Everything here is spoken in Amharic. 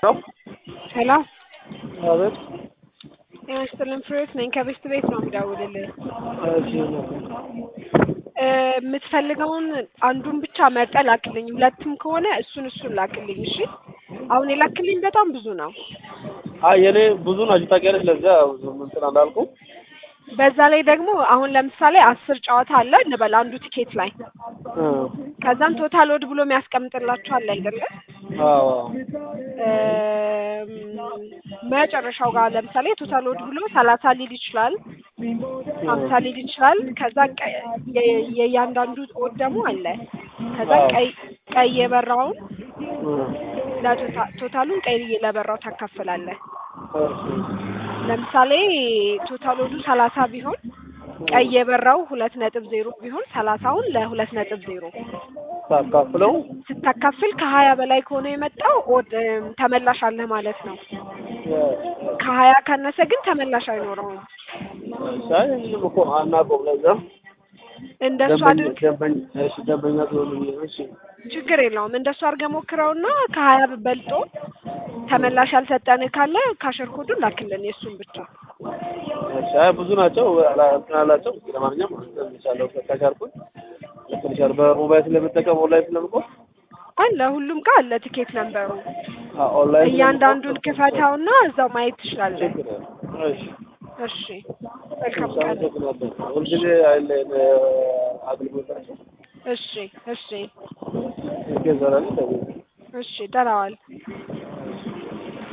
ሄሎ አቤት። ጤና ይስጥልን ፍሬዎት ነኝ ከቤስት ቤት ነው የምደውልልህ እሺ እ የምትፈልገውን አንዱን ብቻ መርጠህ ላክልኝ ሁለትም ከሆነ እሱን እሱን ላክልኝ እሺ አሁን የላክልኝ በጣም ብዙ ነው አይ የኔ ብዙ ናቸው ታውቂያለሽ። ለዚያ ብዙም እንትን አላልኩም። በዛ ላይ ደግሞ አሁን ለምሳሌ አስር ጨዋታ አለ እንበል አንዱ ቲኬት ላይ እ ከዛም ቶታል ወድ ብሎ የሚያስቀምጥላችሁ አለ አይደለ አዎ እም፣ መጨረሻው ጋር ለምሳሌ ቶታል ወድ ብሎ ሰላሳ ሊል ይችላል ሀምሳ ሊል ይችላል ከዛ ቀ- የ- የእያንዳንዱ ወድ ደግሞ አለ ከዛ አዎ። ቀይ ቀይ የበራውን እ ለቶታ- ቶታሉን ቀይ ለበራው ታካፍላለህ እሺ ለምሳሌ ቶታል ወዱ ሰላሳ ቢሆን ቀይ የበራው ሁለት ነጥብ ዜሮ ቢሆን ሰላሳውን ለሁለት ነጥብ ዜሮ ሳካፍለው ስታካፍል ከሀያ በላይ ከሆነ የመጣው ኦድ እም፣ ተመላሽ አለህ ማለት ነው። ከሀያ ካነሰ ግን ተመላሽ አይኖረውም። ሻይ ምንም እኮ አናውቀውም። ለዚያ እንደሱ ደንበኛ አድርግ ደንበኛ እሺ ደንበኛ ስለሆነ ብዬ ነው። እሺ ችግር የለውም። እንደሱ አድርገህ ሞክረውና ከሀያ በልጦ ተመላሽ ያልሰጠን ካለ ካሸር ኮዱን ላክልን የእሱን ብቻ። እሺ አይ ብዙ ናቸው አላ- እንትን አላቸው። ለማንኛውም እንትን ይቻለው ከቻልኩኝ እንትን ይቻላል። በሞባይል ስለምጠቀም ኦንላይን ስለምቆም አለ ሁሉም ጋር አለ ቲኬት ነንበሩ። አ- ኦንላይን እያንዳንዱን ክፈታውና እዛው ማየት ትችላለህ። ችግር የለም። እሺ እሺ መልካም ቀን። አመሰግናለሁ። ሁልጊዜ አይለየን አገልግሎታቸው እሺ እሺ ይገዛላል። እሺ ደህና ዋል።